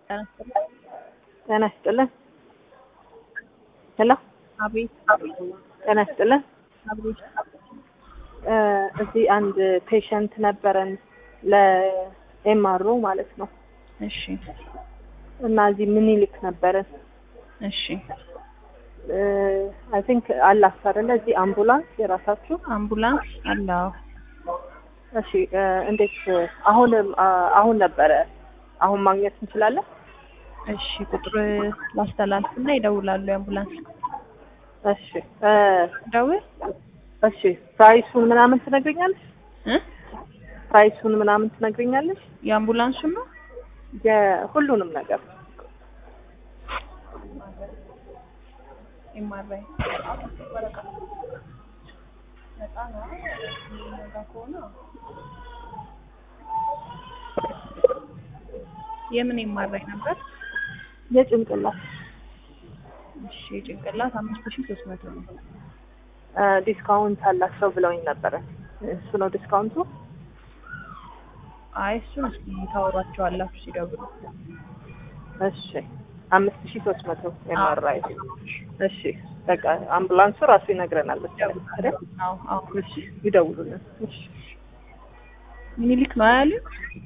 ጤና ይስጥልን። ሄሎ አቤት ጤና ይስጥልን። አቤት እ እዚህ አንድ ፔሸንት ነበረን ለኤምአርኦ ማለት ነው እሺ እና እዚህ ምኒልክ ነበረን እሺ አይ ቲንክ አላችሁ አይደለ? እዚህ አምቡላንስ የራሳችሁ? አምቡላንስ አለው እሺ እ እንዴት አሁን አሁን ነበረ አሁን ማግኘት እንችላለን? እሺ ቁጥር ላስተላልፍና ይደውላሉ የአምቡላንስ እሺ እ ደውል እሺ ፕራይሱን ምናምን ትነግሪኛለሽ? እ ፕራይሱን ምናምን ትነግሪኛለሽ? የአምቡላንሱን ነው የሁሉንም ነገር ኤምአርአይ የምን ኤምአርአይ ነበር? የጭንቅላት እሺ ጭንቅላት አምስት ሺህ ሶስት መቶ ነው። እ ዲስካውንት አላቸው ብለውኝ ነበረ። እሱ ነው ዲስካውንቱ? አይ እሱን እስኪ ታወሯቸዋላችሁ ሲደውሉ። እሺ አምስት ሺህ ሶስት መቶ ኤምአርአይ እሺ በቃ አምቡላንሱ ራሱ ይነግረናል መሰለኝ አይደል? አዎ አዎ እሺ ይደውሉልን። እሺ ምኒልክ ነው ያሉት?